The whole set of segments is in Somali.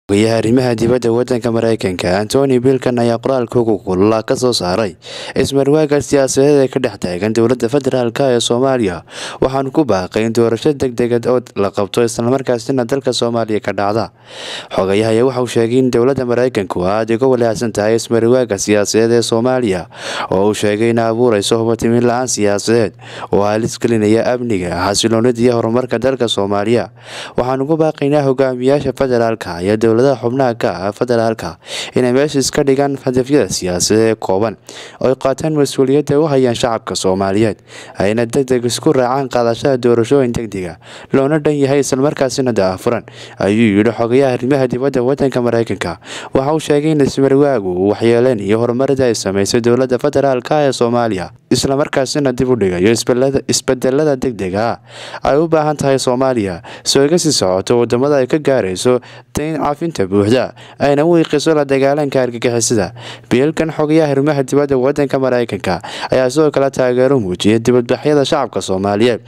ogayaha arrimaha dibadda wadanka mareykanka antony bilkan ayaa qoraalka ugu kulula ka soo saaray ismarwaaga siyaasadeed ee ka dhex taagan dowladda federaalk ee soomaaliya waxaanu ku baaqay in doorasho degdegad oo la qabto islamarkaasina dalka soomaaliya ka dhacda xogayaha ayaa waxauu sheegay in dowladda mareykanku aada uga walaacsan tahay ismarwaaga siyaasadeed ee soomaaliya oo uu sheegay in abuureyso hubatimin la-aan siyaasadeed oo halis gelinaya amniga xasiloonida iyo horumarka dalka soomaaliya waxaanu ku baaqaynaa hogaamiyaasha federaalka iyo dowladaha xubnaha ka ah federaalka inay meesha iska dhigaan hadafyada siyaasadeed ee kooban oo ay qaataan mas-uuliyadda u hayaan shacabka soomaaliyeed ayna degdeg isku raacaan qaadashada doorashooyin degdega loona dhan yahay islamarkaasina daafuran ayuu yidhi xogayaha arrimaha dibadda wadanka mareykanka waxa uu sheegay in ismarwaagu uu waxyeeleen iyo horumarada ay sameysay dowladda federaalk ee soomaaliya islamarkaasina dib u dhigayo isbedelada degdega ah ay u baahan tahay soomaaliya soo iga sii socoto wadamada ay ka gaarayso dayn cafinta buuxda ayna u iiqiso la dagaalanka argagixisada biilkan xogayaha arrimaha dibadda wadanka mareykanka ayaa sidoo kale taageero muujiyay dibadbaxyada shacabka soomaaliyeed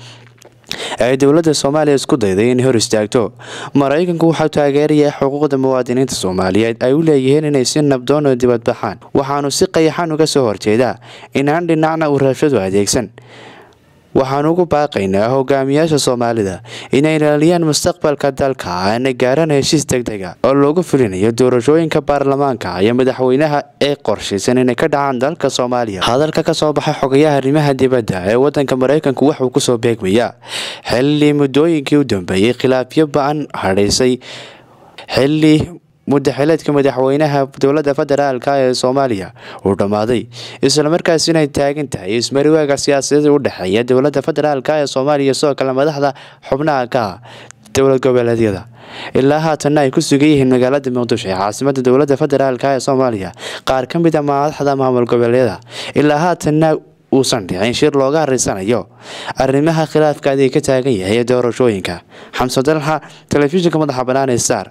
ay dowladda soomaaliya isku dayday inay hor istaagto maraykanku waxau taageerayaa xuquuqda muwaadiniinta soomaaliyeed ay u leeyihiin inay si nabdoon oo dibadbaxaan waxaanu si qayaxan uga soo horjeedaa inaan dhinacna uu rabshadu adeegsan waxaanu ugu baaqaynaa hogaamiyaasha soomaalida inay ilaaliyaan mustaqbalka dalka ana gaaraan heshiis degdega oo loogu fulinayo doorashooyinka baarlamaanka iyo madaxweynaha ee qorshaysan inay ka dhacaan dalka soomaaliya hadalka kasoo baxay xogayaha arrimaha dibadda ee wadanka mareykanku wuxuu kusoo beegmayaa xilli muddooyinkii u dambeeyey khilaafyo ba-an hadhaysay xilli muddaxileedka madaxweynaha dowladda federaalk ee soomaaliya uu dhammaaday islamarkaasina ay taagan tahay ismariwaaga siyaasadeed u dhexeeya dowladda federaalk ee soomaaliya sidoo kale madaxda xubnaha ka ah dowlad goboleedyada ilaa haatanna ay ku sugan yihiin magaalada muqdisho ee caasimada dowladda federaalk ee soomaaliya qaar ka mid a madaxda maamul goboleedyada ilaa haatanna uusan dhicin shir looga haraysanayo arrimaha khilaafka adig ka taagan yahay ee doorashooyinka xamse dalxa telefishinka madaxa bannaan ee star